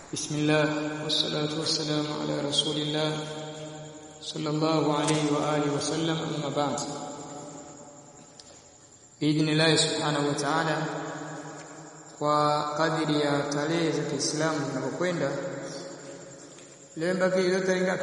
بسم الله والصلاة والسلام على رسول الله صلى الله عليه وآله وسلم أما بعد بإذن الله سبحانه وتعالى kwa kadiri ya tarehe za Kiislamu zinavyokwenda leo mbaki ile tarehe ngapi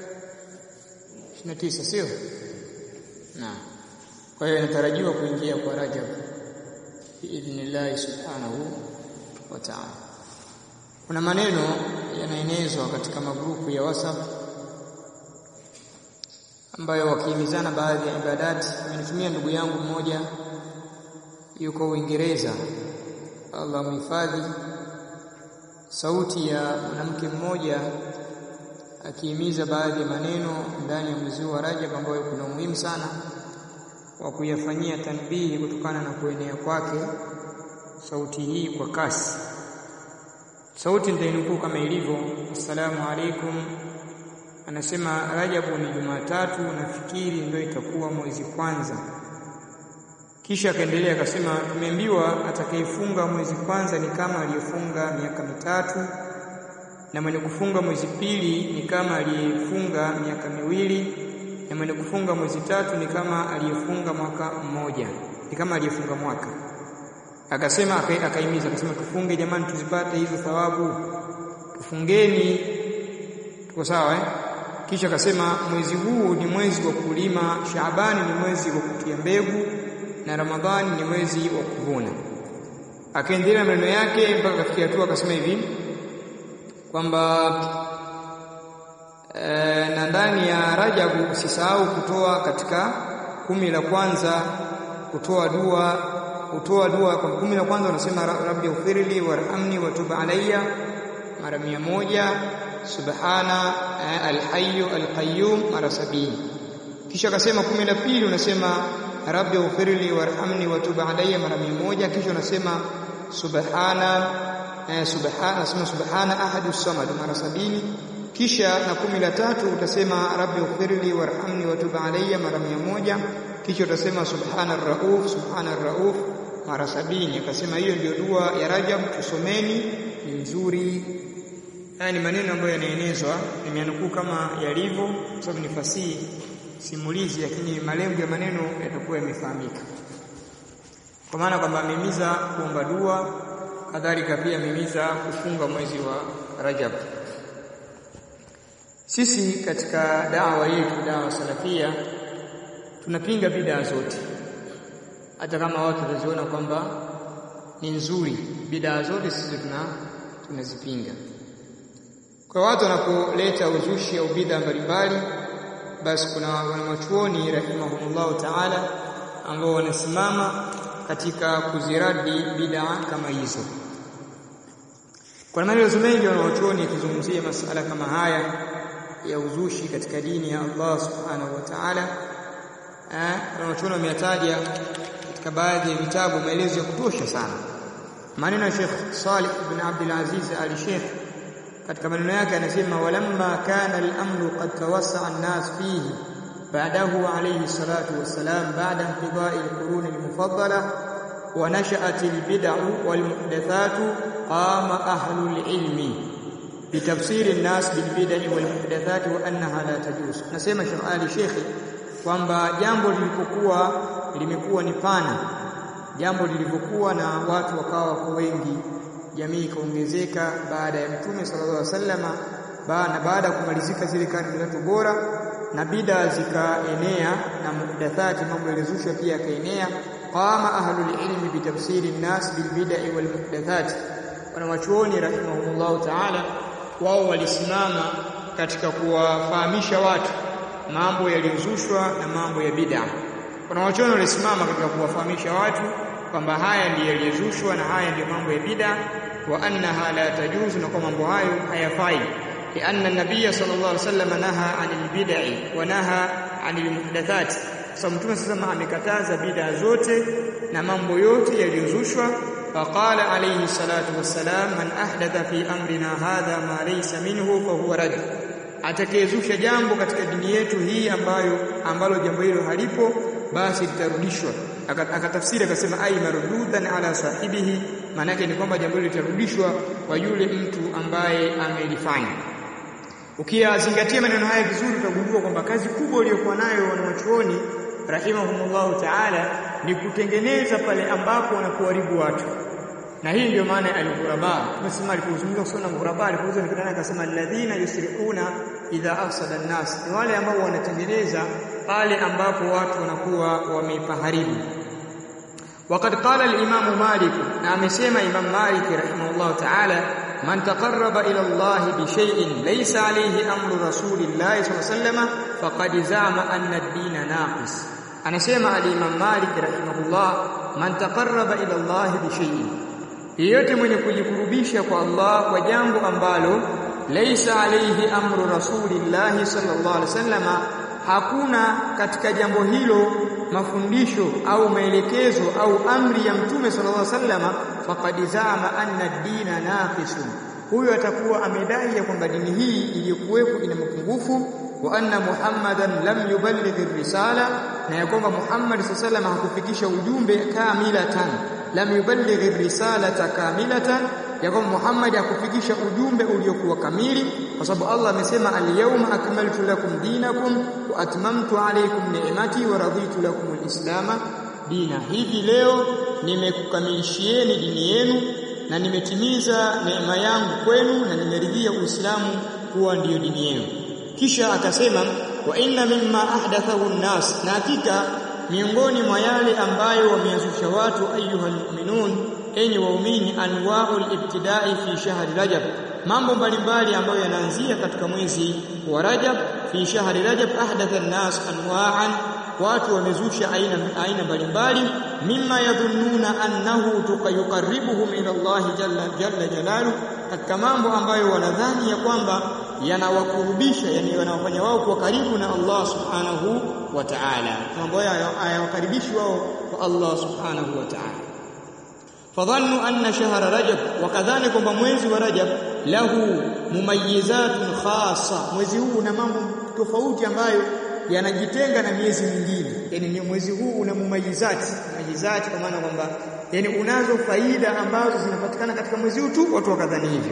29 sio na kwa hiyo inatarajiwa kuingia kwa Rajab biidhnillah subhanahu wa ta'ala kuna maneno yanaenezwa katika magrupu ya WhatsApp ambayo wakihimizana baadhi ya ibadati amenitumia ndugu yangu mmoja yuko Uingereza Allah mhifadhi sauti ya mwanamke mmoja akihimiza baadhi ya maneno ndani ya mwezi wa Rajab ambayo kuna umuhimu sana wa kuyafanyia tanbihi kutokana na kuenea kwake sauti hii kwa kasi sauti nitainukuu kama ilivyo assalamu alaikum anasema Rajabu ni Jumatatu nafikiri ndio itakuwa mwezi kwanza kisha akaendelea akasema tumeambiwa atakayefunga mwezi kwanza ni kama aliyefunga miaka mitatu na mwenye kufunga mwezi pili ni kama aliyefunga miaka miwili na mwenye kufunga mwezi tatu ni kama aliyefunga mwaka mmoja ni kama aliyefunga mwaka akasema akaimiza akasema tufunge jamani tuzipate hizo thawabu tufungeni tuko sawa eh kisha akasema mwezi huu ni mwezi wa kulima Shaabani ni mwezi wa kutia mbegu na Ramadhani ni mwezi wa kuvuna akaendelea maneno yake mpaka kafikia hatua akasema hivi kwamba e, na ndani ya Rajabu usisahau kutoa katika kumi la kwanza kutoa dua kutoa dua kwa kumi la kwanza unasema rabbi ufirli warhamni watub alayya mara mia moja subhana alhayyu alqayyum mara sabini kisha akasema kumi la pili unasema rabbi ufirli warhamni watub alayya mara mia moja kisha unasema subhana eh, subhana nasema subhana ahadu samad mara sabini kisha na kumi la tatu utasema rabbi ufirli warhamni watub alayya mara mia moja kisha utasema subhana rauf subhana rauf mara sabini akasema hiyo ndio dua ya Rajab tusomeni ni nzuri haya ni maneno ambayo yanaenezwa nimeanukuu kama yalivyo sababu ni fasihi simulizi lakini malengo ya maneno yatakuwa yamefahamika kwa maana kwamba amehimiza kuomba dua kadhalika pia amehimiza kufunga mwezi wa Rajab sisi katika dawa yetu dawa salafia tunapinga bidaa zote hata kama watu wataziona kwamba ni nzuri bidaa zote sisi tuna tunazipinga kwa watu wanapoleta uzushi au bid'a mbalimbali basi kuna wanachuoni rahimahumullahu ta'ala ambao wanasimama katika kuziradi bid'a kama hizo kuna maelezo mengi wanachuoni yakizungumzia masala kama haya ya uzushi katika dini ya Allah subhanahu wa ta'ala eh wanachuoni wameyataja katika baadhi ya vitabu maelezo ya kutosha sana maneno ya Sheikh Salih ibn Abdul Aziz al-Sheikh katika maneno yake anasema walamma kana al-amru qad tawassa'a an-nas fihi ba'dahu alayhi salatu wassalam ba'da inqida'i al-qurun al-mufaddala wa nasha'at al-bid'u wal-muhdathatu qama ahlu al-ilmi bitafsiri an-nas bil-bid'i wal-muhdathati wa annaha la tajuz nasema Sheikh Ali Sheikh kwamba jambo lilipokuwa limekuwa ni pana jambo lilivyokuwa na watu wakawa kwa wengi jamii ikaongezeka baada ya mtume sallallahu alaihi wasallama na baada ya kumalizika zile karne tatu bora na bida zikaenea na muhdathati mambo yalizushwa pia yakaenea qama ahlul ilmi bitafsiri nnas bilbid'i wal muhdathati wanawachuoni rahimahumullah ta'ala wao walisimama katika kuwafahamisha watu mambo yaliyozushwa na mambo ya bid'a wanawachuoni walisimama katika kuwafahamisha watu kwamba haya ndiyo yaliyozushwa na haya ndiyo mambo ya bid'a wa annaha la tajuzu na kwa mambo hayo hayafai lianna nabiy sallallahu alaihi wasallam naha anil bid'i wa naha anil muhdathat sababu mtume sasa amekataza bid'a zote na mambo yote yaliyozushwa faqala alayhi salatu wassalam man ahdatha fi amrina hadha ma laysa minhu fa huwa rad atakayezusha jambo katika dini yetu hii ambayo ambalo jambo hilo halipo basi litarudishwa akatafsiri akasema ay marududan ala sahibihi maana yake ni kwamba jambo hilo litarudishwa kwa yule mtu ambaye amelifanya ukiyazingatia maneno haya vizuri utagundua kwamba kazi kubwa iliyokuwa nayo wanawachuoni rahimahumullahu ta'ala ni kutengeneza pale ambapo wanakuharibu watu na hii ndio maana ya al-ghuraba tumesema alipozungumza kusoma ghuraba alipozungumza ni kitana akasema alladhina yusri'una idha afsada an-nas ni wale ambao wanatengeneza pale ambapo watu wanakuwa wamepaharibu وقد قال الإمام مالك نعم سيما إمام مالك رحمه الله تعالى من تقرب إلى الله بشيء ليس عليه أمر رسول الله صلى الله عليه وسلم فقد زعم أن الدين ناقص أنا سيما الإمام مالك رحمه الله من تقرب إلى الله بشيء yeyote mwenye kujikurubisha kwa Allah kwa jambo ambalo laisa alayhi amru rasulillahi sallallahu alaihi wasallama hakuna katika jambo hilo mafundisho au maelekezo au amri ya mtume sallallahu alaihi wasallama faqad zaama anna ad-dina naqisun huyo atakuwa amedai ya kwamba dini hii iliyokuwepo ina mapungufu wa anna muhammadan lam yuballigh risala na ya kwamba muhammad sallallahu alaihi wasallam hakufikisha ujumbe kamilatan lam yuballigh risalata kamilatan ya kwamba Muhammad hakufikisha ujumbe uliokuwa kamili kwa sababu Allah amesema al-yawma akmaltu lakum dinakum wa atmamtu alaykum ni'mati wa raditu lakum al-islama dina hivi leo nimekukamilishieni dini yenu na nimetimiza neema yangu kwenu na nimeridhia Uislamu kuwa ndiyo dini yenu kisha akasema wa inna mimma ahdathahu an-nas na hakika miongoni mwa yale ambayo wameyazusha watu ayuhal mu'minun enyi waumini anwaul ibtidai fi shahri rajab mambo mbalimbali ambayo yanaanzia katika mwezi wa rajab fi shahri rajab ahdatha an-nas anwa'an watu wamezusha aina aina mbalimbali mimma yadhunnuna annahu tuqarribuhum ila Allah jalla jalla jalalu katika mambo ambayo wanadhani ya kwamba yanawakurubisha yani yanawafanya wao kuwa karibu na Allah subhanahu wa ta'ala mambo hayo hayawakaribishi wao kwa Allah subhanahu wa ta'ala fadhannu anna shahra rajab wakadhani kwamba mwezi wa rajab lahu mumayyizatun khassa mwezi huu una mambo tofauti ambayo yanajitenga na miezi mingine yani mwezi huu una mumayizati mumayizati kwa maana kwamba yani unazo faida ambazo zinapatikana katika mwezi huu tu watu wakadhani hivyo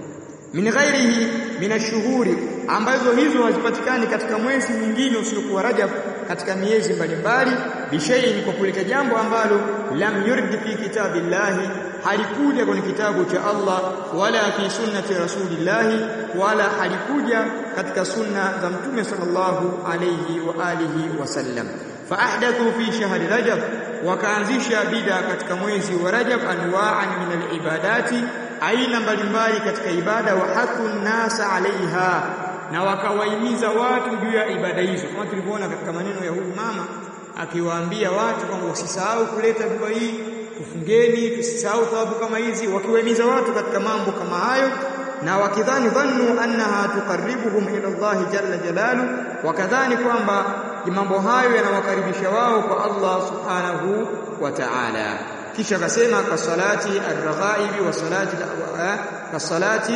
min ghairihi min ashuhuri ambazo hizo hazipatikani katika mwezi mwingine usiokuwa Rajab katika miezi mbalimbali bishayin kwa kuleta jambo ambalo lam yurdi fi kitabillahi halikuja kwenye kitabu cha Allah wala fi sunnati rasulillahi wala halikuja katika sunna za mtume sallallahu alayhi wa alihi wasallam fa ahdathu fi shahri rajab wakaanzisha bid'a katika mwezi wa rajab anwa'an min alibadati aina mbalimbali katika ibada wa haku nasa alaiha na wakawahimiza watu juu ya ibada hizo kama tulivyoona katika maneno ya huyu mama akiwaambia watu kwamba usisahau kuleta dua hii tufungeni tusisahau thawabu kama hizi wakiwahimiza watu katika mambo kama hayo na wakidhani dhannu annaha tuqarribuhum ila Allah jalla jalalu wakadhani kwamba mambo hayo yanawakaribisha wao kwa Allah subhanahu wa ta'ala kisha akasema kasalati ar-raghaibi wa salati kasalati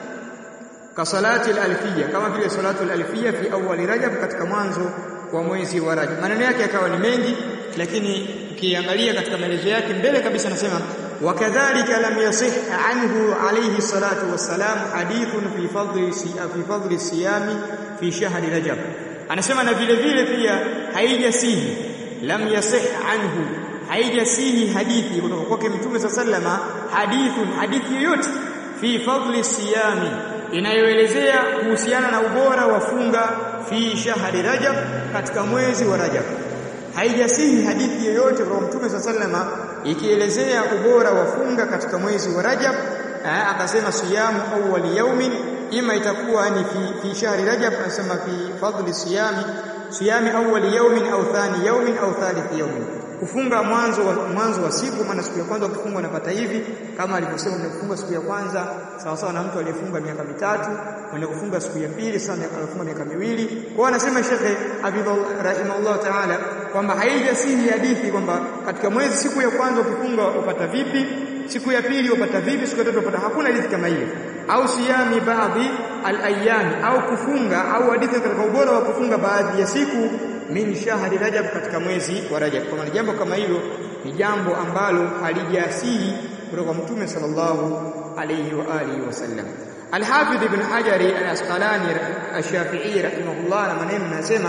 kasalati al-alfiyya kama vile salatu al-alfiyya fi awwal rajab katika mwanzo wa mwezi wa rajab maneno yake yakawa ni mengi lakini ukiangalia katika maelezo yake mbele kabisa anasema wakadhalika lam yasih anhu alayhi salatu wassalam hadithun fi fadli fi fadli siyami fi shahri rajab anasema na vile vile pia haijasihi lam yasih anhu haijasihi hadithi kutoka kwake mtume sallama hadithun hadithi yoyote fi fadli siyami inayoelezea kuhusiana na ubora wa funga fi shahri rajab katika mwezi wa rajab haijasihi hadithi yoyote kutoka mtume sallama ikielezea ubora wa funga katika mwezi wa rajab akasema siyamu awwal yaumin ima itakuwa ni fi, fi shahri rajab anasema fi fadli siyami siyami awwal yaumin au thani yaumin au thalith yaumin kufunga mwanzo wa, mwanzo wa siku maana siku ya kwanza ukifunga unapata hivi kama alivyosema unafunga siku ya kwanza sawa sawa na mtu aliyefunga miaka mitatu mwenye kufunga siku ya pili sawa na aliyefunga miaka miwili kwa anasema Sheikh Habibullah rahimahullah ta'ala kwamba haijasihi hadithi kwamba katika mwezi siku ya kwanza ukifunga upata vipi siku ya pili upata vipi siku ya tatu upata hakuna hadithi kama hiyo au siyami baadhi al-ayyami au kufunga au hadithi katika ubora wa kufunga baadhi ya siku min shahri rajab katika mwezi wa rajab kwa maana jambo kama hilo ni jambo ambalo halijasihi kutoka kwa mtume sallallahu alayhi wa alihi wasallam Al-Hafidh Ibn Hajari Al-Asqalani Ash-Shafi'i rahimahullah na maneno anasema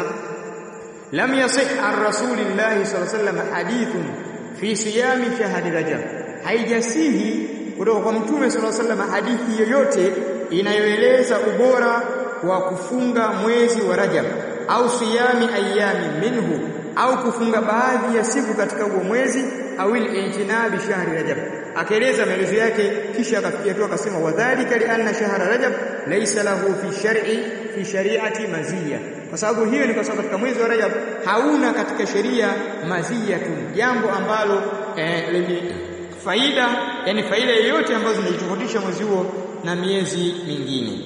lam yasih an rasulillahi sallallahu alayhi wasallam hadithun fi siyami shahri Rajab haijasihi kutoka kwa mtume sallallahu alayhi wasallam hadithi yoyote inayoeleza ubora wa kufunga mwezi wa Rajab au siyami ayami minhu au kufunga baadhi ya siku katika huo mwezi au al-i'tinabi shahri Rajab akaeleza maelezo yake kisha akafikia tu akasema wadhālika li anna shahra Rajab laysa lahu fi shar'i fi shari'ati maziya kwa sababu hiyo ni kwa sababu katika mwezi wa Rajab hauna katika sheria mazia tu jambo ambalo eh, lenye faida yani faida yoyote ambazo zinajitofautisha mwezi huo na miezi mingine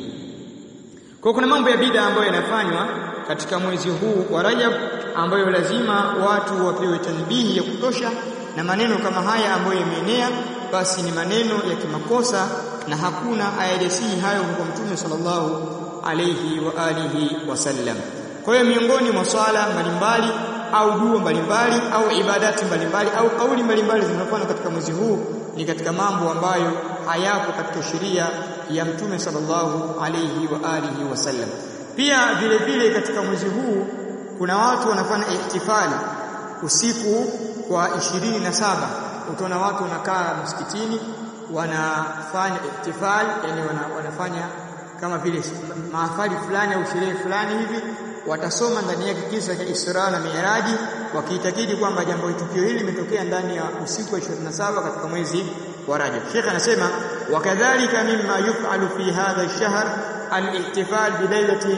kwa kuna mambo ya bid'a ambayo yanafanywa katika mwezi huu wa Rajab ambayo lazima watu wapewe tanbihi ya kutosha na maneno kama haya ambayo yameenea basi ni maneno ya kimakosa na hakuna ayajasihi hayo kwa Mtume sallallahu alayhi wa alihi wasallam. Kwa hiyo miongoni mwa swala mbalimbali au dua mbalimbali au ibadati mbalimbali au kauli mbalimbali zinazofanywa katika mwezi huu ni katika mambo ambayo hayapo katika sheria ya Mtume sallallahu alayhi wa alihi wasallam. Pia vile vile katika mwezi huu kuna watu wanafanya ihtifali usiku wa ishirini na saba utaona watu wanakaa msikitini wanafanya ihtifal yani wana, wanafanya kama vile mahafali fulani au sherehe fulani hivi watasoma ndani yake kisa cha Isra na Mi'raji wakiitakidi kwamba jambo tukio hili limetokea ndani ya usiku wa 27 katika mwezi wa Rajab. Sheikh anasema wakadhalika mimma yuf'alu fi hadha ash-shahr al-ihtifal bi lailati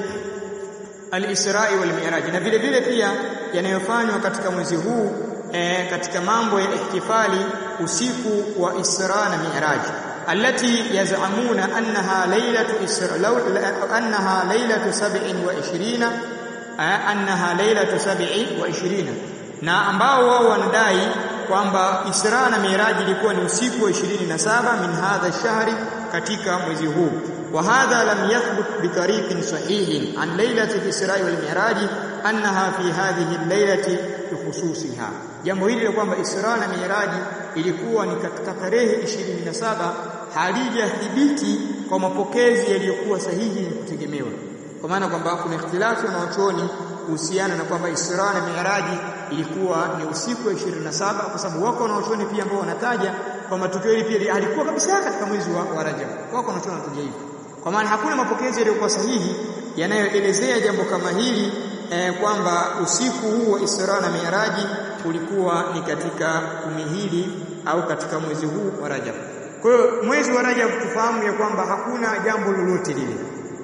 al-Isra'i wal Mi'raj na vile vile pia yanayofanywa katika mwezi huu e, katika mambo ya ihtifali usiku wa Isra na Mi'raj التي يزعمون أنها ليلة إسر... لو... أنها ليلة سبع وعشرين أنها ليلة سبع وعشرين na ambao wao wanadai kwamba Isra na Miraj ilikuwa ni usiku wa 27 min hadha shahri katika mwezi huu wa hadha lam yathbut bi tariqin sahihin an lailati al-Isra wal Miraj annaha fi hadhihi al-lailati bikhususiha jambo hili la kwamba Isra na Miraj ilikuwa ni katika tarehe 27 halijathibiti kwa mapokezi yaliyokuwa sahihi na kutegemewa kwa maana kwamba kuna ikhtilafu na wachoni kuhusiana na kwamba Isra na Mi'raji ilikuwa ni usiku wa 27 kwa sababu wako na wachoni pia ambao wanataja kwamba tukio hili pia halikuwa kabisa katika mwezi wa, wa Rajab. Wako na wachoni wanataja hivyo. Kwa maana hakuna mapokezi yaliyokuwa sahihi yanayoelezea jambo kama hili eh, kwamba usiku huu wa Isra na Mi'raji ulikuwa ni katika kumi hili au katika mwezi huu wa Rajab. Kwa hiyo mwezi wa Rajab tufahamu ya kwamba hakuna jambo lolote lile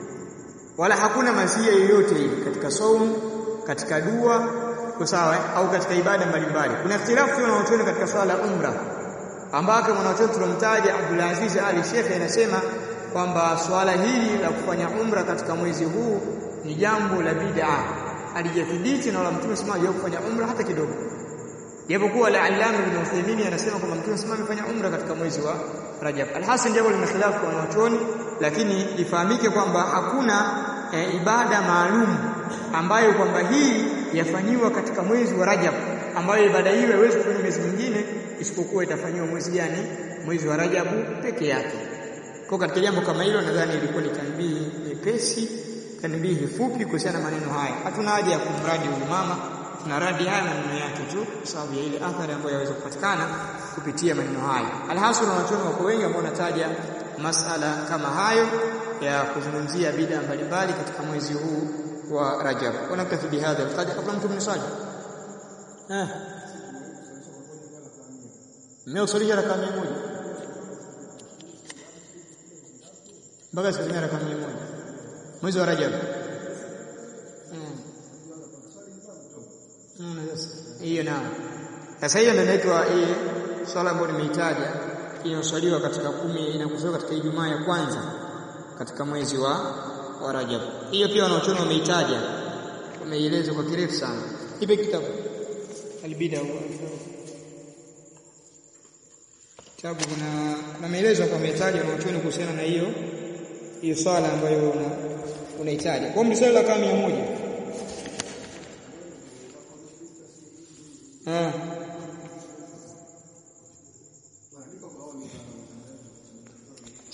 wala hakuna mazia yoyote hii katika saumu katika dua kwa sawa au katika ibada mbalimbali kuna ikhtilafu na wanachuoni katika swala la umra ambako mwanachuoni tulomtaja Abdul Aziz Ali Sheikh anasema kwamba swala hili la kufanya umra katika mwezi huu ni jambo la bid'a alijathibiti na wala mtume sema ya kufanya umra hata kidogo japokuwa la Allama ibn Uthaymeen anasema kwamba mtume sema amefanya umra katika mwezi wa Rajab alhasan jambo lina khilafu kwa wanachuoni lakini ifahamike kwamba hakuna e, ibada maalum ambayo kwamba hii yafanyiwa katika mwezi wa Rajab ambayo ibada hiyo haiwezi kufanywa mwezi mwingine isipokuwa itafanyiwa mwezi gani mwezi wa Rajab peke yake kwa katika jambo kama hilo nadhani ilikuwa ni tanbihi nyepesi tanbihi fupi kuhusiana na maneno haya hatuna haja ya kumradi huyu mama tunaradi haya maneno yake tu kwa sababu ya ile athari ambayo yaweza kupatikana kupitia maneno haya alhasil wanachuoni wako wengi ambao wanataja masala kama hayo ya kuzungumzia bid'a mbalimbali katika mwezi huu wa Rajab. Wanaktafi bihadha alqadr kabla mtu mnisali. Eh. Mmeusalisha raka 100. Mpaka siku raka 100. Mwezi wa Rajab. Hiyo na. Sasa hiyo ndio inaitwa hii swala ambayo nimeitaja inayoswaliwa katika kumi inakusaliwa katika Ijumaa ya kwanza katika mwezi wa wa Rajab. Hiyo pia wanaochona wameitaja, wameieleza kwa kirefu sana. Ipe kitabu albida kitabu kuna kuna maelezo kwa wametaja wanaochona kuhusiana na hiyo hiyo swala ambayo una unahitaji. Kwa msali la kama 100. Ah.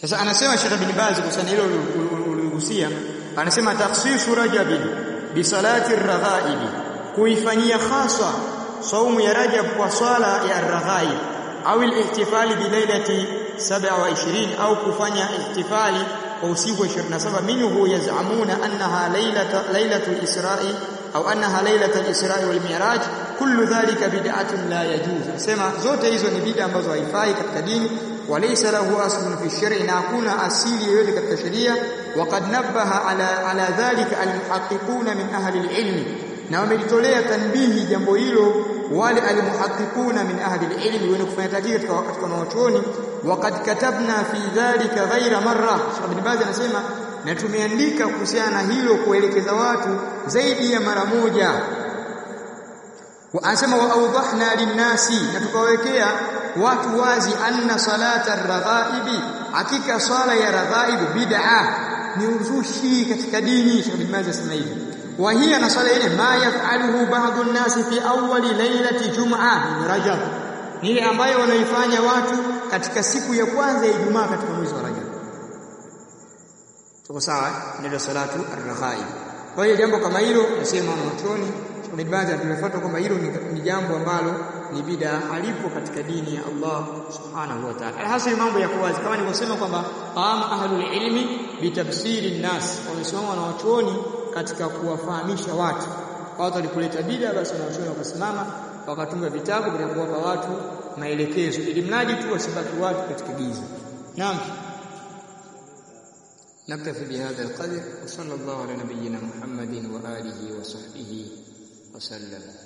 sasa anasema Sheikh bin Baz kuhusiana hilo uligusia anasema takhsisu rajabi bi salati ar-raghaibi kuifanyia khaswa saumu ya Rajab kwa swala ya ar-raghaib au al-ihtifali bi lailati 27 au kufanya ihtifali kwa usiku wa 27 minhu yaz'amuna annaha lailata lailatul isra'i au annaha lailatul isra'i wal mi'raj kullu dhalika bid'atun la yajuz sema zote hizo ni bid'a ambazo haifai katika dini walaysa lahu aslun fi shar'i na hakuna asili yoyote katika sheria waqad nabbaha ala ala dhalika almuhaqqiquna min ahli alilm na wamelitolea tanbihi jambo hilo wale almuhaqqiquna min ahli alilm wenye kufanya tajiri katika katika wanachuoni waqad katabna fi dhalika ghaira marra Sheikh Ibn Baz anasema na tumeandika kuhusiana na hilo kuelekeza watu zaidi ya mara moja anasema wa awdahna linnasi na tukawekea watu wazi anna salata ar-raghaibi hakika swala ya raghaibu bid'a ni uzushi katika dini Sheikh Ibn Baz anasema hivi wa hiya na swala ile ma yaf'aluhu ba'd an-nasi fi awwali lailati jum'a min rajab ni ile ambayo wanaifanya watu katika siku ya kwanza ya Ijumaa katika mwezi wa Rajab tuko sawa ndio salatu ar-raghaib kwa hiyo jambo kama hilo nasema mwachoni Ibn Baz tumefuata kwamba hilo ni jambo ambalo ni bid'a alipo katika dini ya Allah subhanahu wa ta'ala alhasil mambo ya wazi kama nilivyosema kwamba qama ahlul ilmi bitafsiri nas wamesimama na wachuoni katika kuwafahamisha watu watu walikuleta bid'a basi na wachuoni wakasimama wakatunga vitabu vya kuwapa watu maelekezo ili mradi tu wasibaki watu katika giza naam نكتفي بهذا القدر وصلى الله على نبينا محمد وآله وصحبه وسلم